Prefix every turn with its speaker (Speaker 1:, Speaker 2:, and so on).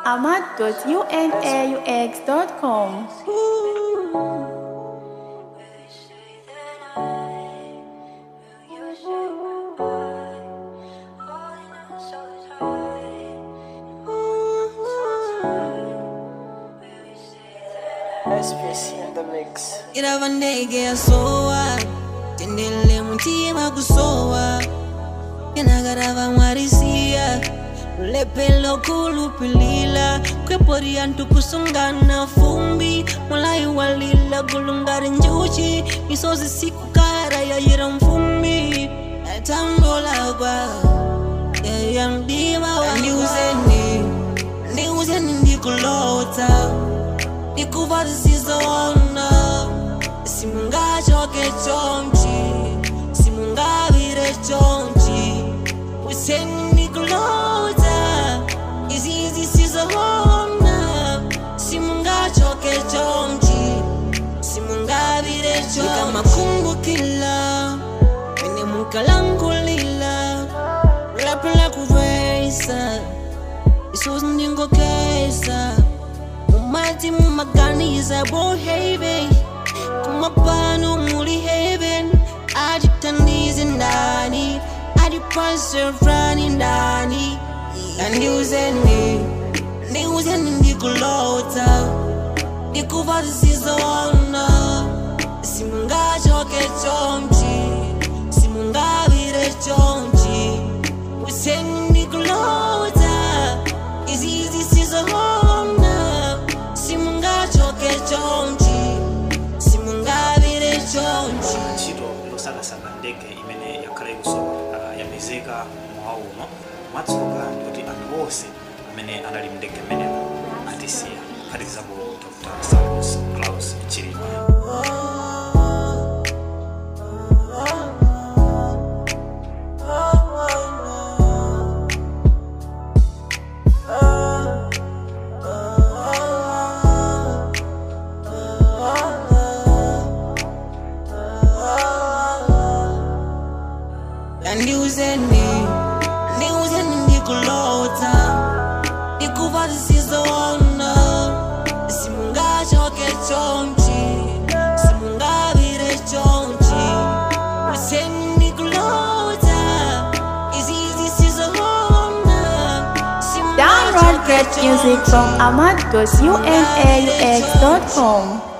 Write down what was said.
Speaker 1: ahmad.unaux.com.
Speaker 2: SPC in the mix.
Speaker 3: irava ndege yasowa tendele mutima kusowa yanagarava mwarisiya lepelo kulupilila kweporia ntukusungana fumbi mulai walila gulungari njuchi misozi sikukara yayira mfumbi atambulagwa yayandima wandiuzeni ndiuzeni ndikulota ndikuva zisizona simungachoke chonchi simungavire chonchi useni ndikulota izi zisizona simungachoke chonchi simungavire chonchi makungukila ene mukalangulila lapela kuvesa isuzi ndingokesa mumati mumaganiza bohave kumapano muli heaven atitandize ndani atipaserani ndani andiuzeni ndiuzeni ndikulota ndikuva zisizona simungachoke chonchi simungavire chonchi useni ndikulota izi zisizona simungachoke chonchi simungavire chonchi
Speaker 4: ntchito yosakasaka ndege imene yakhala ikusowa ah, yapezeka mmawa uno mwatsoka ndikuti anthu onse amene anali mndege mmenemo atisiya kuphatikizapo dr samus claus chilima
Speaker 3: andiuzeni ndiuzeni ndikulota ndikuva zisizona simungachoke chonchi simungavire chonchi useni ndikulota izi zisizona
Speaker 1: Download great music from ahmad.unaux.com.